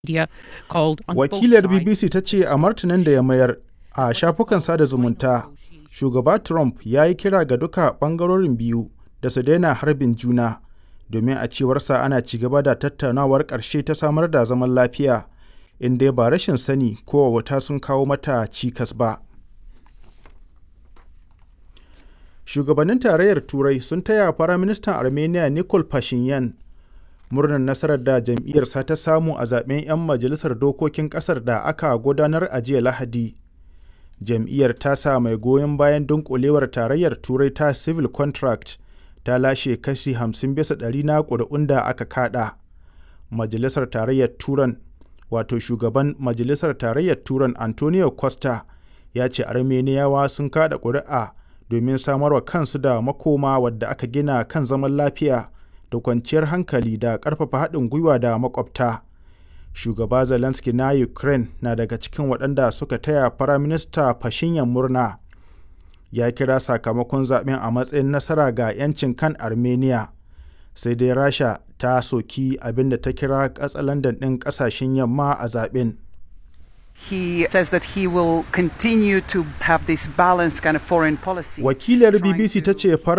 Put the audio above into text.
media called on both Wakilar sides BBC ta ce a martanin da ya mayar a shafukan sada zumunta, shugaba Trump ya yi kira ga duka ɓangarorin biyu da su daina harbin juna, domin a cewarsa ana ci gaba da tattaunawar ƙarshe ta samar da zaman lafiya, in dai ba rashin sani ko wauta sun kawo mata cikas ba. Shugabannin Tarayyar Turai sun taya Firaministan Armenia Nikol Pashinyan murnar nasarar da jam'iyyarsa ta samu a zaɓen 'yan majalisar dokokin ƙasar da aka gudanar a jiya Lahadi. Jam'iyyar tasa mai goyon bayan dunƙulewar Tarayyar Turai ta Civil Contract ta lashe kashi 50 bisa ɗari na ƙuri'un da aka kaɗa. Majalisar Tarayyar Turan wato shugaban Majalisar Tarayyar Turan Antonio Costa ya ce Armeniyawa sun kaɗa ƙuri'a domin samarwa kansu da makoma wadda aka gina kan zaman lafiya da kwanciyar hankali da ƙarfafa haɗin gwiwa da makwabta. Shugaba Zelensky na Ukraine na daga cikin waɗanda suka taya Firaminista Pashinyan murna. Ya kira sakamakon zaɓen a matsayin nasara ga 'yancin kan Armenia. Sai dai Rasha ta soki abin da ta kira katsalandan ɗin ƙasashen yamma a zaɓen. He says that he will continue to have this balanced kind of foreign policy. Wakilar trying BBC ta to- ce